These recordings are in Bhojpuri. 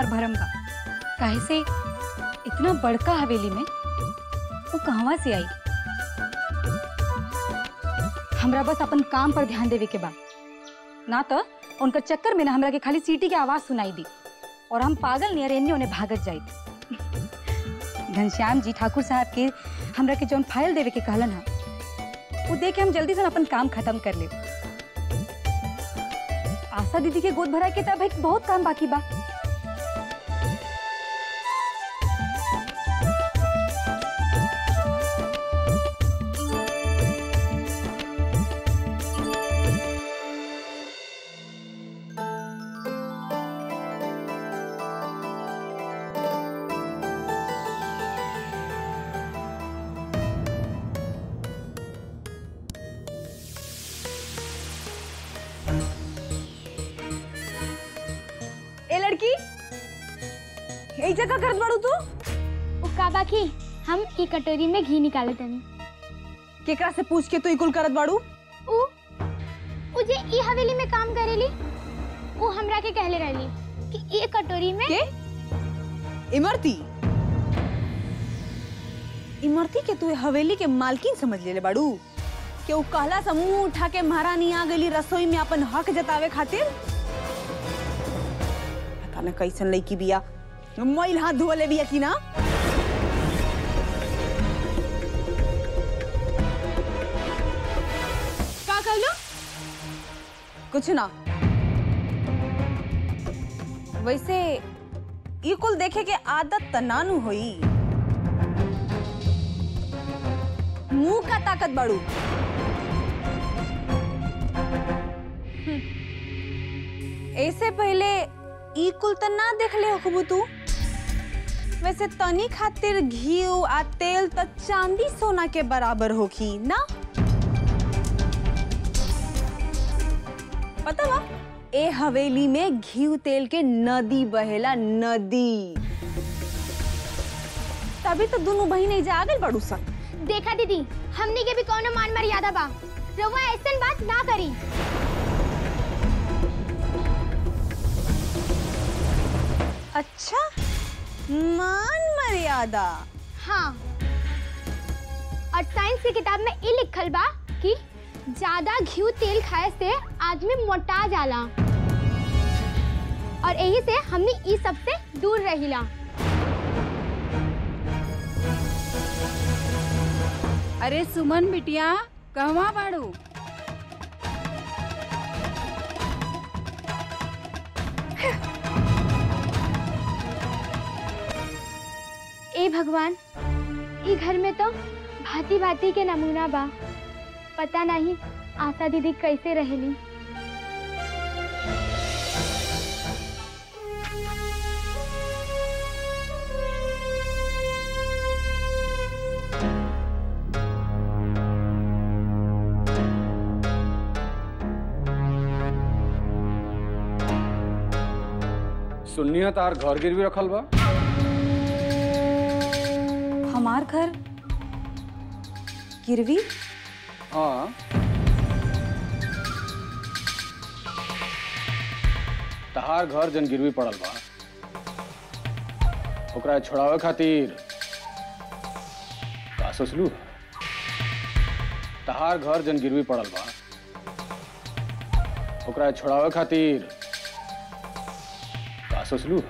हमार भरम बा काहे से इतना बड़का हवेली में वो कहवा से आई हमरा बस अपन काम पर ध्यान देवे के बा ना तो उनका चक्कर में ना हमरा के खाली सीटी के आवाज सुनाई दी और हम पागल नियर एने उन्हें भागत जाई घनश्याम जी ठाकुर साहब के हमरा के जौन फाइल देवे के कहलन हा वो देख के हम जल्दी से अपन काम खत्म कर ले आशा दीदी के गोद भरा के तब एक बहुत काम बाकी बा ए लड़की ए जगह करत बाड़ू तू उ का बाकी हम ई कटोरी में घी निकाले तनी केकरा से पूछ के तू ई कुल करत बाड़ू उ उ जे ई हवेली में काम करेली उ हमरा के कहले रहली कि ई कटोरी में के इमरती इमरती के तू ए हवेली के मालकिन समझ लेले बाड़ू के उ कहला समूह उठा के महारानी आ गईली रसोई में अपन हक जतावे खातिर पता न कैसन लड़की बिया मैल हाथ धोले बिया की ना का कहलो कुछ ना वैसे ई कुल देखे के आदत त नानू होई मुंह का ताकत बड़ू ऐसे पहले ई कुल त ना देख ले होखबू तू वैसे तनी खातिर घी आ तेल त चांदी सोना के बराबर होखी ना पता बा ए हवेली में घी तेल के नदी बहेला नदी तभी तो दोनों बहिने जा गए बड़ू सा देखा दीदी हमनी के भी कोनो मान मर्यादा बा रउआ ऐसन बात ना करी अच्छा मान मर्यादा हाँ और साइंस की किताब में ई लिखल बा कि ज्यादा घी तेल खाए से आदमी मोटा जाला और यही से हमनी ई सब से दूर रहिला अरे सुमन बिटिया कहवा बाड़ू ए भगवान ई घर में तो भांति भांति के नमूना बा पता नहीं आशा दीदी कैसे रहेली सुन्निया तार घर गिरवी रखल बा हमार घर गिरवी हाँ तहार घर जन गिरवी पड़ल बा ओकरा छोड़ावे खातिर का सोचलू तहार घर जन गिरवी पड़ल बा ओकरा छोड़ावे खातिर का सोचलू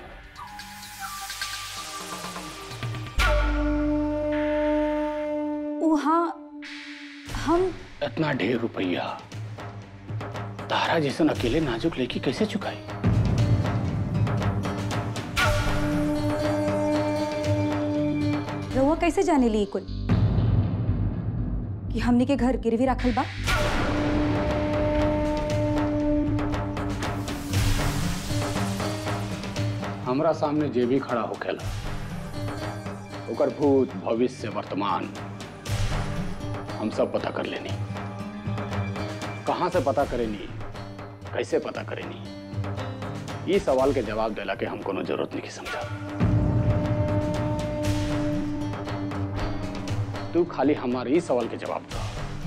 वहाँ हम इतना ढेर रुपया तारा जैसन अकेले नाजुक लेके कैसे चुकाई रउआ कैसे जाने ली कुल कि हमने के घर गिरवी रखल बा हमरा सामने जे भी खड़ा होखेला ओकर भूत भविष्य वर्तमान हम सब पता कर लेनी कहाँ से पता करेनी कैसे पता करेनी ये सवाल के जवाब देला के हम कोनो जरूरत नहीं की समझा तू खाली हमारे इस सवाल के जवाब दो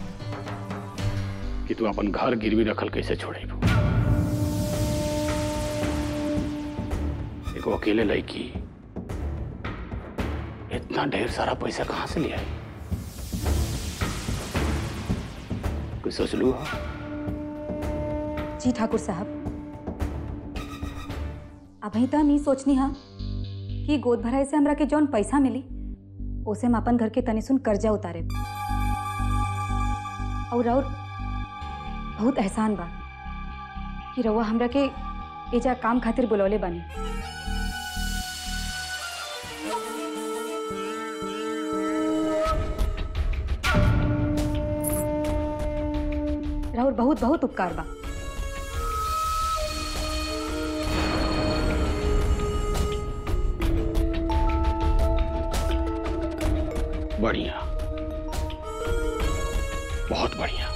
कि तू अपन घर गिरवी रखल कैसे छोड़ेबू एक अकेले लड़की इतना ढेर सारा पैसा कहां से ले आई कुछ सोच लू हा? जी ठाकुर साहब अभी तो नहीं सोचनी हा कि गोद भराई से हमरा के जौन पैसा मिली ओसे हम अपन घर के तनी सुन कर्जा उतारे और और बहुत एहसान बा कि रउआ हमरा के एजा काम खातिर बुलौले बानी राहुल बहुत बहुत उपकार बा बढ़िया बहुत बढ़िया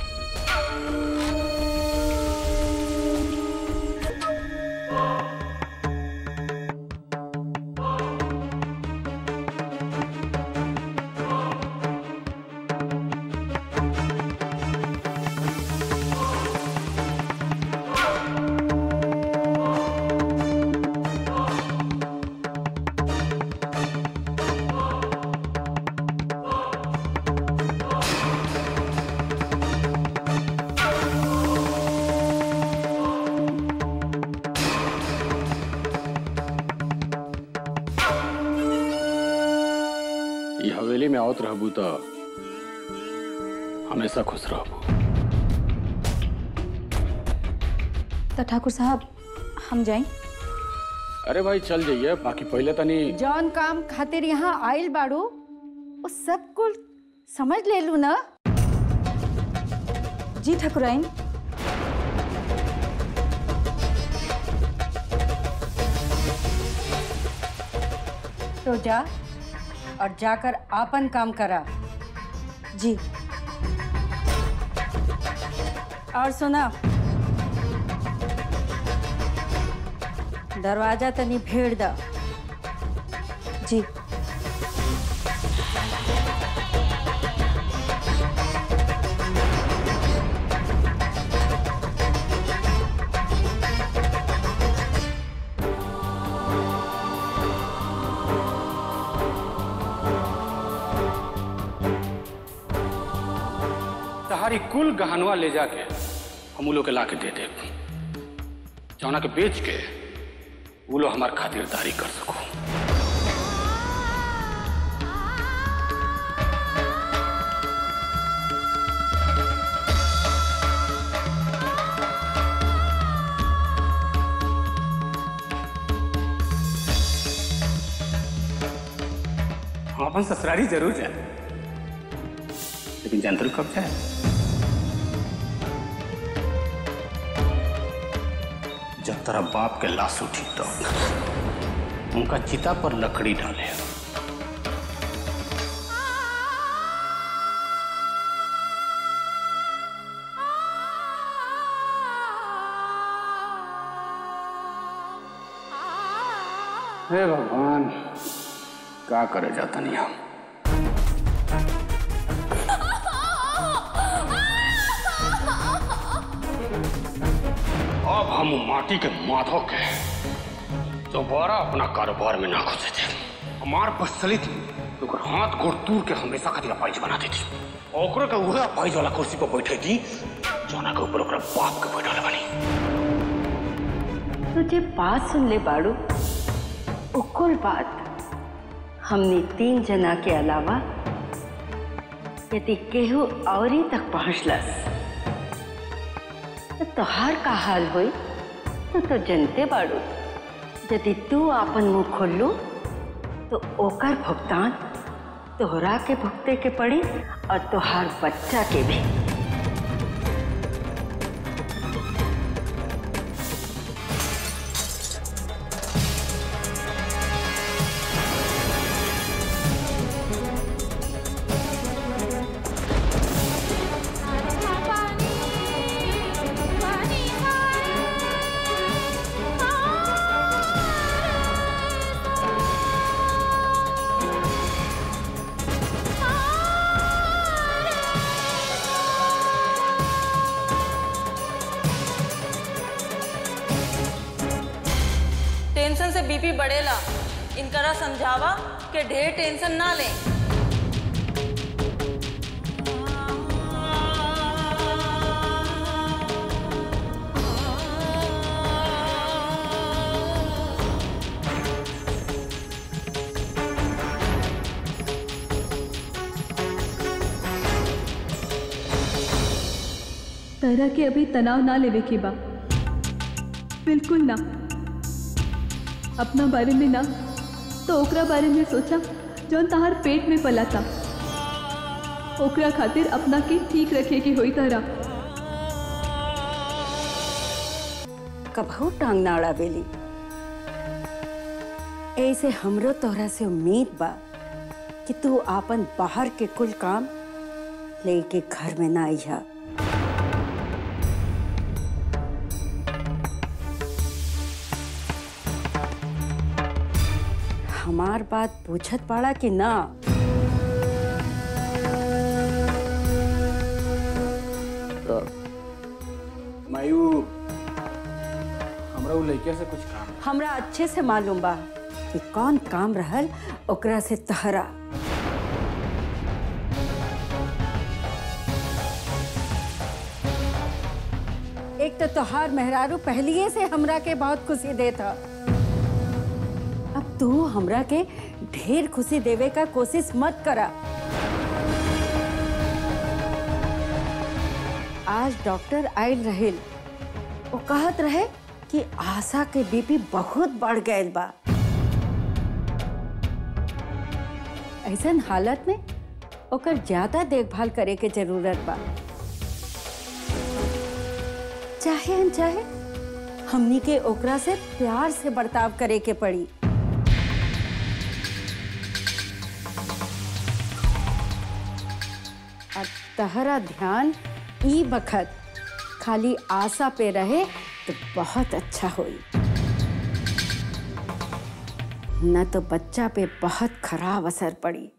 ये हवेली में आवत रहबू तो हमेशा खुश रहबू तो ठाकुर साहब हम जाएं अरे भाई चल जाइए बाकी पहले तनी जौन काम खातिर यहाँ आइल बाड़ू वो सब कुल समझ ले लू ना जी ठाकुराइन तो जा और जाकर आपन काम करा जी और सुना दरवाजा तनी भेड़ दा जी तहारी कुल गहनवा ले जाके हम उ लोग के लाके दे दे जौना के बेच के वो लोग हमार खातिरदारी कर सको हम अपन ससुरारी जरूर जाए लेकिन जंतर कब जाए जब तेरा बाप के लाश उठी तो उनका चिता पर लकड़ी डाले हे भगवान क्या करे जाता नहीं हम अब हम माटी के माधव के दोबारा अपना कारोबार में ना घुसे थे हमार बस चली थी तो ओकर हाथ गोड़ तूर के हमेशा खातिर अपाइज बना देती ओकरो के उहे अपाइज वाला कुर्सी पर बैठे थी जोना के ऊपर ओकरा बाप के बैठले बनी तुझे बात सुन ले बाड़ू उकुल बात हमने तीन जना के अलावा यदि केहू औरी तक पहुंचलस तो तोहार का हाल होई तो तो जनते बाड़ू यदि तू आपन मुंह खोलू तो ओकर भुगतान तोहरा के भुगते के पड़ी और तोहार बच्चा के भी बीपी बढ़ेला इनकरा समझावा कि ढेर टेंशन ना लें तरह के अभी तनाव ना लेवे के बा बिल्कुल ना अपना बारे में ना तो ओकरा बारे में सोचा जौन तहार पेट में पला था ओकरा खातिर अपना के ठीक रखे के होई तरह कभू टांग ना अड़ावेली ऐसे हमरो तोहरा से उम्मीद बा कि तू आपन बाहर के कुल काम लेके घर में ना आइहा हमार बात पूछत पाड़ा कि ना मायू हमरा उ लड़किया से कुछ काम है। हमरा अच्छे से मालूम बा कि कौन काम रहल ओकरा से तहरा एक तो तोहार मेहरारू पहलिए से हमरा के बहुत खुशी देता अब तू हमरा के ढेर खुशी देवे का कोशिश मत करा आज डॉक्टर आयल रहेल वो कहत रहे कि आशा के बीपी बहुत बढ़ गए बा ऐसन हालत में ओकर ज्यादा देखभाल करे के जरूरत बा चाहे अनचाहे हमनी के ओकरा से प्यार से बर्ताव करे के पड़ी और तहरा ध्यान ई बखत खाली आशा पे रहे तो बहुत अच्छा होई न तो बच्चा पे बहुत खराब असर पड़ी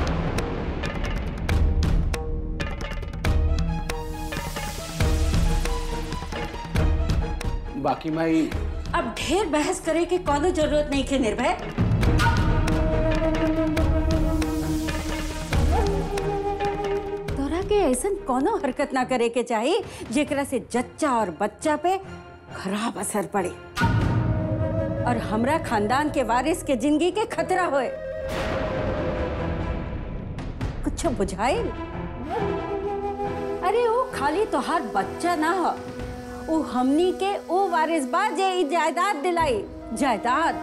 बाकी माई अब ढेर बहस करे के कोनो जरूरत नहीं के निर्भय तोरा के ऐसन कोनो हरकत ना करे के चाहिए जेकरा से जच्चा और बच्चा पे खराब असर पड़े और हमरा खानदान के वारिस के जिंदगी के खतरा होए कुछ बुझाइल अरे वो खाली तोहार बच्चा ना हो वो हमनी के वो वारिस बा जे ई जायदाद दिलाई जायदाद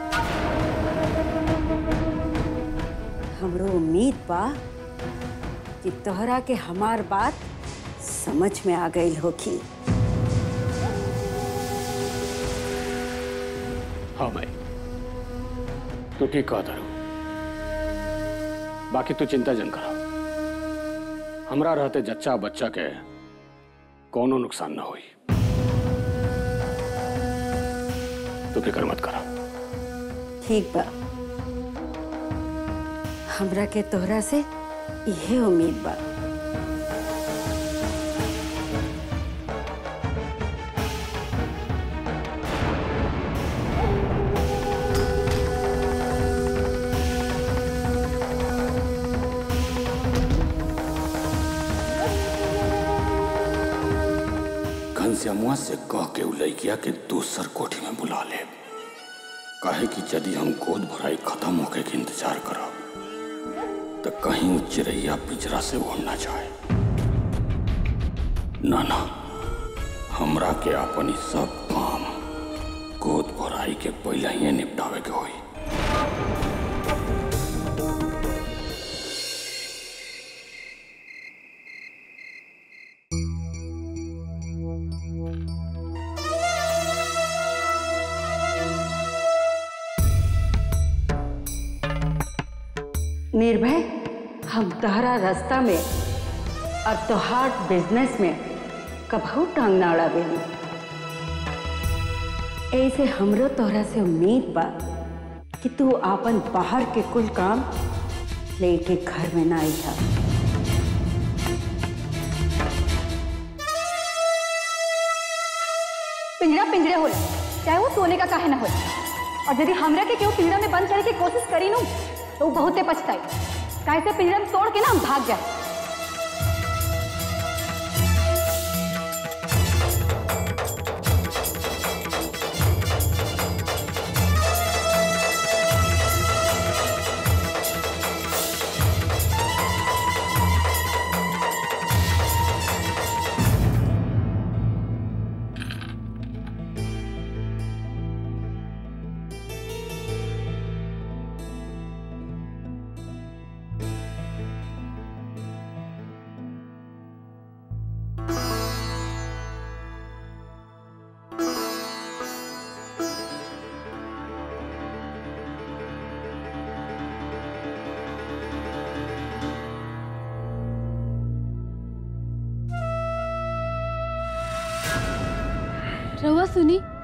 हमरो उम्मीद बा कि तोहरा के हमार बात समझ में आ गई होगी हाँ माई तू ठीक कहा तारू बाकी तू चिंता जन करा हमरा रहते जच्चा बच्चा के कोनो नुकसान ना हुई तू फिक्र मत करा ठीक बा हमरा के तोहरा से इहे उम्मीद बा घनश्यामुआ से कह के उ लड़किया के दूसर कोठी में बुला ले काहे कि यदि हम गोद भराई खत्म होके के इंतजार करब तो कहीं उ चिड़ैया पिंजरा से उड़ ना जाए ना ना हमरा के अपन ई सब काम गोद भराई के पहले ही निपटावे के होई निर्भय हम तोहरा रास्ता में और तोहार बिजनेस में कभू टांग ना अड़ावेली ऐसे हमरो तोहरा से उम्मीद बा कि तू आपन बाहर के कुल काम लेके घर में ना आइहा पिंजरा पिंजरे होला चाहे वो सोने का काहे ना हो और यदि हमरा के केहू पिंजरा में बंद करे के कोशिश करी नू तो ऊ बहुते पछताई काहे से पिंजरा में तोड़ के ना हम भाग जाए रहुआ सुनी